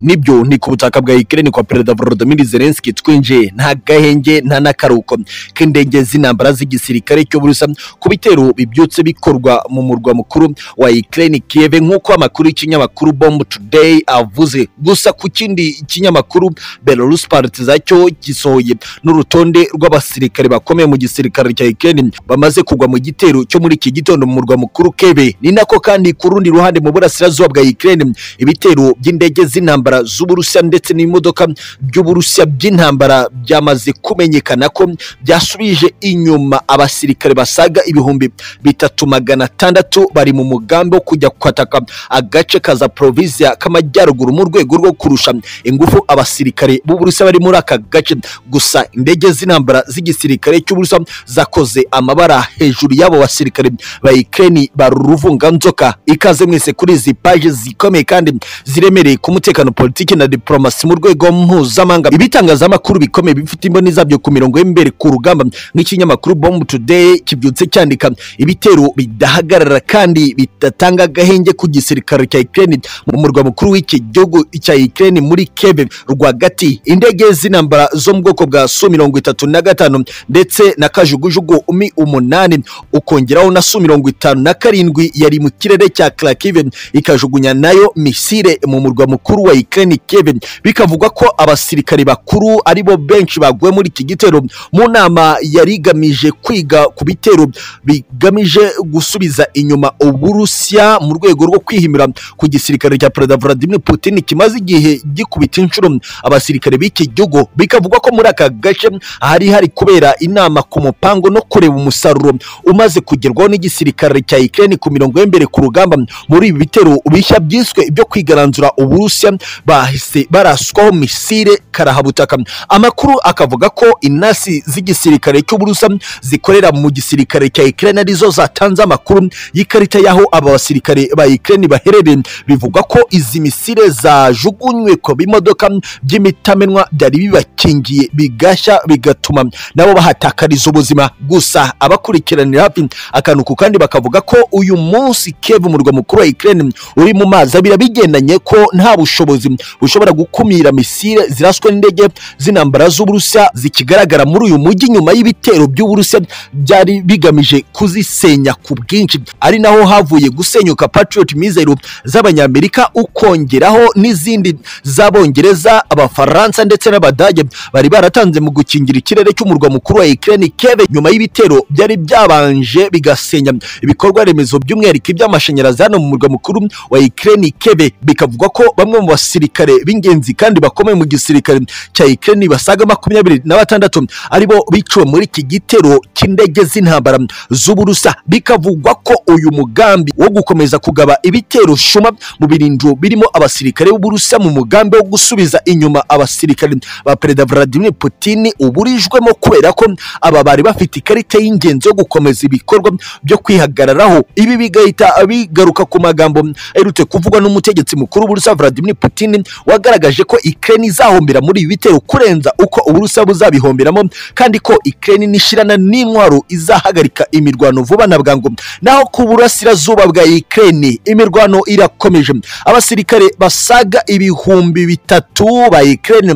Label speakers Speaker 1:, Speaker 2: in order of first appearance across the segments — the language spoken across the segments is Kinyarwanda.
Speaker 1: nibyo ni ku butaka bwa Ukraine kwa Perezida Volodymyr Zelensky twinjiye nta gahenge nta n'akaruko k'indege z'intambara z'igisirikare cyo burusa ku bitero bibyutse bikorwa mu murwa mukuru wa Ukraine Kiev nk'uko amakuru y'ikinyamakuru Bomb Today avuze gusa ku kindi kinyamakuru Belarus Partiza cyo gisohoye n'urutonde rw'abasirikare bakomeye mu gisirikare cya Ukraine bamaze kugwa mu gitero cyo muri iki gitondo mu murwa mukuru Kiev ni nako kandi ku rundi ruhande mu burasirazuba bwa Ukraine ibitero by'indege z'intambara intambara z'uburusiya ndetse n'imodoka by'uburusiya by'intambara byamaze kumenyekana ko byasubije inyuma abasirikare basaga ibihumbi bitatu magana atandatu bari mu mugambi wo kujya kwataka agace ka zaporovisiya k'amajyaruguru mu rwego rwo kurusha ingufu abasirikare b'uburusiya bari muri aka gace gusa indege z'intambara z'igisirikare cy'uburusiya zakoze amabara hejuru y'abo basirikare ba Ukraine baruruvunganzoka ikaze mwese kuri izi paje zikomeye kandi ziremereye ku mutekano politiki na diplomasi mu rwego mpuzamahanga ibitangazamakuru bikomeye bifite imboni zabyo ku mirongo y'imbere ku rugamba nk'ikinyamakuru bomb today kibyutse cyandika ibitero bidahagarara kandi bidatanga agahenge ku gisirikare cya Ukraine mu murwa mukuru w'iki gihugu cya Ukraine muri Kiev rwagati indege z'intambara zo mu bwoko bwa Su mirongo itatu na gatanu ndetse na kajugujugu umi umunani ukongeraho na Su mirongo itanu na karindwi yari mu kirere cya Kharkiv ikajugunya nayo misile mu murwa mukuru mukuru wa Ukraine Kiev bikavugwa ko abasirikare bakuru aribo benshi baguye muri iki gitero mu nama yari igamije kwiga ku bitero bigamije gusubiza inyuma Uburusiya mu rwego rwo kwihimira ku gisirikare cya Perezida Vladimir Putin kimaze igihe gikubita inshuro abasirikare b'iki gihugu bikavugwa ko muri aka gace hari hari kubera inama ku mupango no kureba umusaruro umaze kugerwaho n'igisirikare cya Ukraine ku mirongo y'imbere ku rugamba muri ibi bitero bishya byiswe ibyo kwigaranzura Uburusiya bahise baraswaho misile karahabutaka amakuru akavuga ko inasi z'igisirikare cy'uburusa zikorera mu gisirikare cya Ukraine arizo zatanze amakuru y'ikarita y'aho aba basirikare ba Ukraine baherereye bivugwa ko izi misile zajugunywe ku bimodoka by'imitamenwa byari bibakingiye bigashya bigatuma nabo bahatakariza ubuzima gusa abakurikiranira hafi akantu ku kandi bakavuga ko uyu munsi Kiev umurwa mukuru wa Ukraine uri mu mazi abira bigendanye ko nta bushobozi ubushobozi bushobora gukumira misile ziraswe n'indege z'intambara z'uburusiya zikigaragara muri uyu mujyi nyuma y'ibitero by'uburusiya byari bigamije kuzisenya ku bwinshi ari naho havuye gusenyuka patriot missile z'abanyamerika ukongeraho n'izindi z'abongereza abafaransa ndetse n'abadage bari baratanze mu gukingira ikirere cy'umurwa mukuru wa Ukraine Kiev nyuma y'ibitero byari byabanje bigasenya ibikorwa remezo by'umwihariko iby'amashanyarazi hano mu murwa mukuru wa Ukraine Kiev bikavuga ko bamwe mu basirikare b'ingenzi kandi bakomeye mu gisirikare cya Ukraine basaga makumyabiri na batandatu aribo biciwe muri iki gitero cy'indege z'intambara z'uburusa bikavugwa ko uyu mugambi wo gukomeza kugaba ibitero shuma mu birindiro birimo abasirikare b'uburusa mu mugambi wo gusubiza inyuma abasirikare ba Perezida Vladimir Putin uburijwemo kubera ko aba bari bafite ikarita y'ingenzi yo gukomeza ibikorwa byo kwihagararaho ibi bigahita bigaruka ku magambo aherutse kuvugwa n'umutegetsi mukuru w'uburusa Vladimir Vladimir Putin wagaragaje ko Ukraine izahombera muri ibi bitero kurenza uko Uburusiya buzabihomberamo kandi ko Ukraine n'ishirana n'intwaro izahagarika imirwano vuba na bwangu naho ku burasirazuba bwa Ukraine imirwano irakomeje abasirikare basaga ibihumbi bitatu ba Ukraine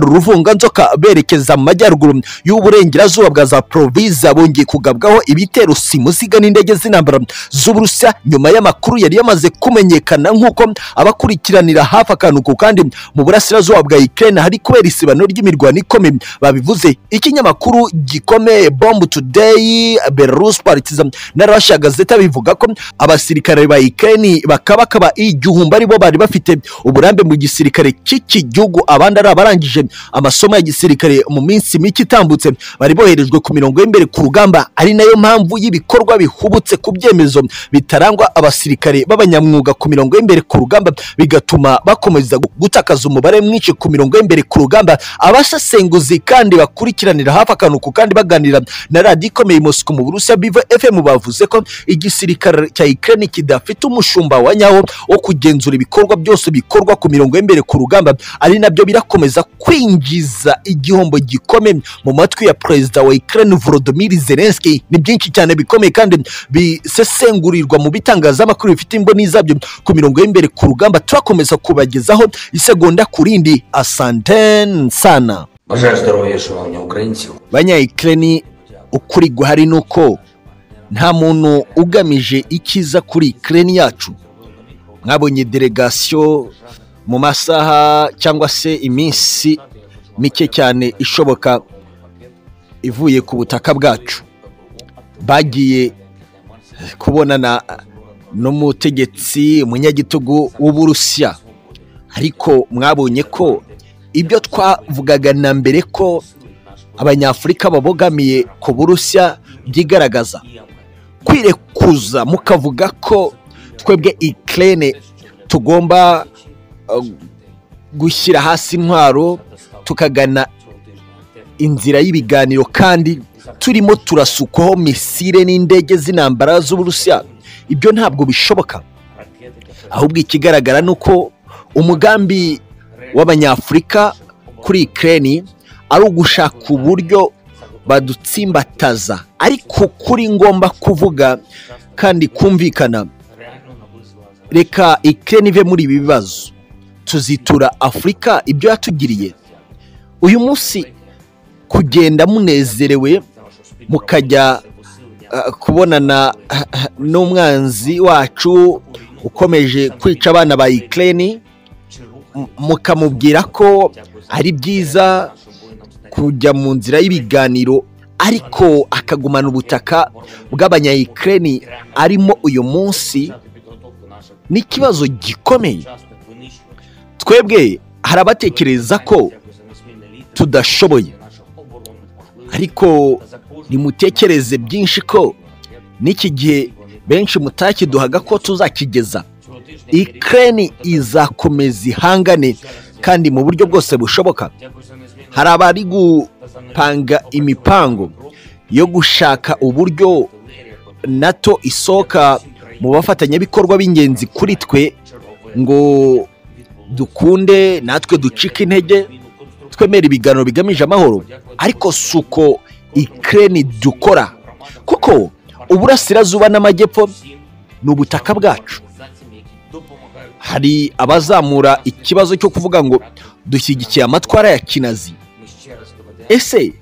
Speaker 1: baruruvunganzoka berekeza amajyaruguru y'uburengerazuba bwa za Province bongeye kugabwaho ibitero simusiga n'indege z'intambara z'Uburusiya nyuma y'amakuru yari yamaze kumenyekana nk'uko abakurikiranira hafi akantu ku kandi mu burasirazuba bwa Ukraine hari kubera isibano ry'imirwano ikomeye babivuze ikinyamakuru gikomeye Bomb Today Belarus Partizan na Russia Gazeta bivuga ko abasirikare ba Ukraine bakabakaba igihumbi aribo bari bafite uburambe mu gisirikare cy'iki gihugu abandi ari abarangije amasomo ya gisirikare mu minsi mike itambutse bari boherejwe ku mirongo y'imbere ku rugamba ari nayo mpamvu y'ibikorwa bihubutse ku byemezo bitarangwa abasirikare b'abanyamwuga ku mirongo y'imbere ku rugamba bigatuma bakomeza gutakaza umubare mwinshi ku mirongo y'imbere ku rugamba abasesenguzi kandi bakurikiranira hafi akantu ku kandi baganira na radiyo ikomeye Moscou mu Burusiya Biva FM bavuze ko igisirikare cya Ukraine kidafite umushumba wa nyawo wo kugenzura ibikorwa byose bikorwa ku mirongo y'imbere ku rugamba ari nabyo birakomeza kwinjiza igihombo gikomeye mu matwi ya perezida wa Ukraine Volodymyr Zelensky ni byinshi cyane bikomeye kandi bisesengurirwa mu bitangazamakuru bifite imboni zabyo ku mirongo y'imbere ku rugamba turakomeza kubagezaho kurenzaho isegonda ku rindi asantene sana
Speaker 2: Бажаю здоров'я, шановні українці.
Speaker 1: banyayikireni ukuri guhari ni uko nta muntu ugamije icyiza kuri ikireni yacu mwabonye delegasiyo mu masaha cyangwa se iminsi mike cyane ishoboka ivuye ku butaka bwacu bagiye kubonana n'umutegetsi umunyagitugu w'uburusiya ariko mwabonye ko ibyo twavugaga na mbere ko abanyafurika babogamiye ku burusiya byigaragaza kwirekuza mukavuga ko twebwe ikirere tugomba uh, gushyira hasi intwaro tukagana inzira y'ibiganiro kandi turimo turasukwaho misile n'indege z'intambara z'uburusiya ibyo ntabwo bishoboka ahubwo ikigaragara ni uko umugambi w'abanyafurika kuri ikirere ari ugushaka uburyo badutsimbataza ariko kuri ngomba kuvuga kandi kumvikana reka ikirere ive muri ibi bibazo tuzitura afurika ibyo yatugiriye uyu munsi kugenda munezerewe mukajya uh, kubonana n'umwanzi wacu ukomeje kwica abana ba ikirere mukamubwira ko ari byiza kujya mu nzira y'ibiganiro ariko akagumana ubutaka bw'abanyayikireni arimo uyu munsi ni ikibazo gikomeye twebwe hari abatekereza ko tudashoboye ariko nimutekereze byinshi ko n'iki gihe benshi mutakiduhaga ko tuzakigeza ikireni izakomeza ihangane kandi mu buryo bwose bushoboka hari abari gupanga imipango yo gushaka uburyo nato isohoka mu bafatanyabikorwa b'ingenzi kuri twe ngo dukunde natwe ducike intege twemere ibiganiro bigamije amahoro ariko si uko ikirere dukora kuko uburasirazuba n'amajyepfo ni ubutaka bwacu hari abazamura ikibazo cyo kuvuga ngo dushyigikiye amatwara ya kinazi ese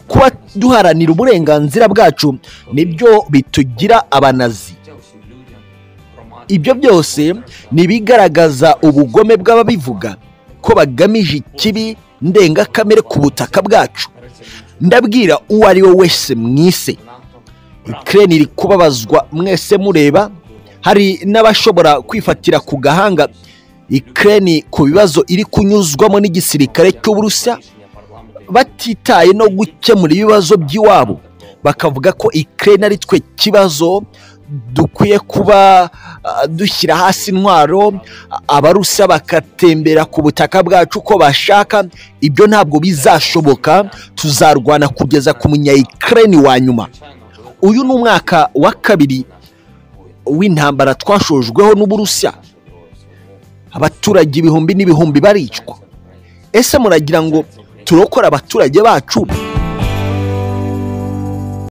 Speaker 1: kuba duharanira uburenganzira bwacu nibyo bitugira abanazi ibyo byose ni ibigaragaza ubugome bw'ababivuga ko bagamije ikibi ndengakamere ku butaka bwacu ndabwira uwo ari we wese mwise ikirere iri kubabazwa mwese mureba hari n'abashobora kwifatira ku gahanga ikirere ku bibazo iri kunyuzwamo n'igisirikare cy'uburusiya batitaye no gukemura ibibazo by'iwabo bakavuga ko ikirere ari twe kibazo dukwiye kuba uh, dushyira hasi intwaro abarusiya bagatembera ku butaka bwacu uko bashaka ibyo ntabwo bizashoboka tuzarwana kugeza ku munyayikirere wa nyuma uyu ni umwaka wa kabiri w'intambara twashojweho n'uburusiya abaturage ibihumbi n'ibihumbi baricwa ese muragira ngo turokore abaturage bacu